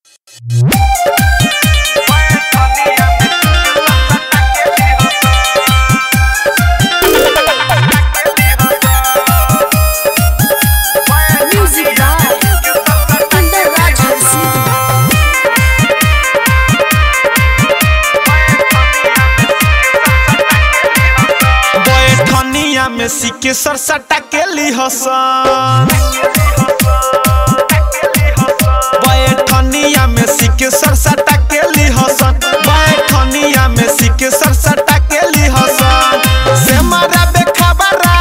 Music by Under Raj Harsi. बैठनिया में सिके सरसटा के लिहसन बैठनिया में सिके सरसटा के लिहसन बैठनिया में सिके सरसटा के लिहसन से मारा बेखबरा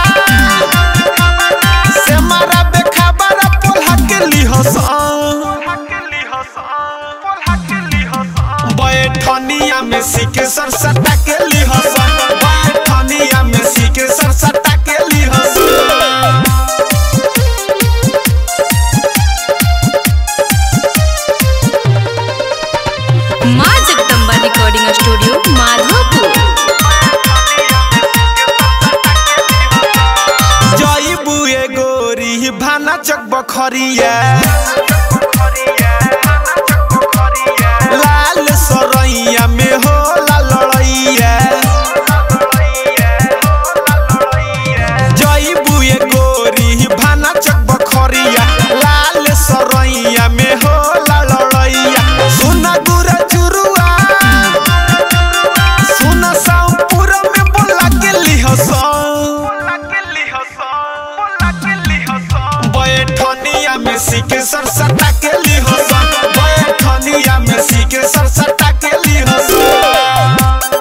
से मारा बेखबरा पोल्हा के लिहसन बैठनिया में सिके सरसटा के लिहसन बैठनिया में सिके सरसटा के लिहसन माँ जगदम्बा रिकॉर्डिंग स्टूडियो माधोपुर जईबू ए गोरी भाना चक बखरिया लाल सरैया में होला लड़ैया जईबू ए गोरी भाना चक बखरिया लाल सरैया में होला लड़ैया सुन गुरा चुरुआ सुन सामपुर में बोला के लिहसन बैठनिया में सीके सरसटा के लिहसन बैठनिया में सीके सरसटा के लिहसन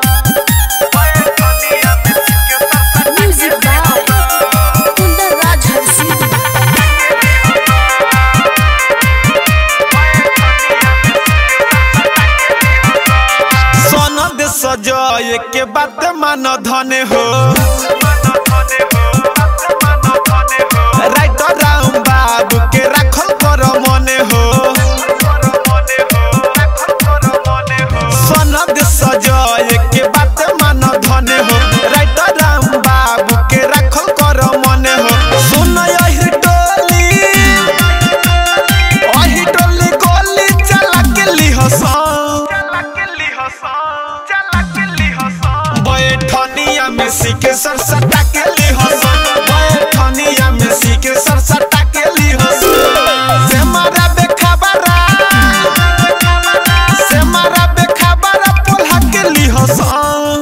Music by Under Raj Harsi. सनद सजाए के बात मान धने हो राइटर राम बाबू के राखल कर मने हो सनद सजाए के बात मान धने हो राइटर राम बाबू के राखल कर मने हो सुन यही टोली अही टोली गोली चला के लिहसन बैठनिया में सीके सरसटा के लिहसन बैठनिया में सीके सरसटा के लिहसन से मारा बेखबरा से मारा बेखबरा पोल्हा के लिहसन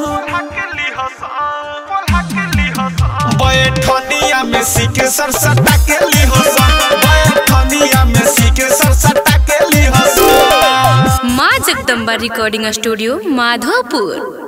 बैठनिया में सीके सरसटा के लिहसन बैठनिया में सीके सरसटा के लिहसन माँ जगदम्बा रिकॉर्डिंग स्टूडियो माधोपुर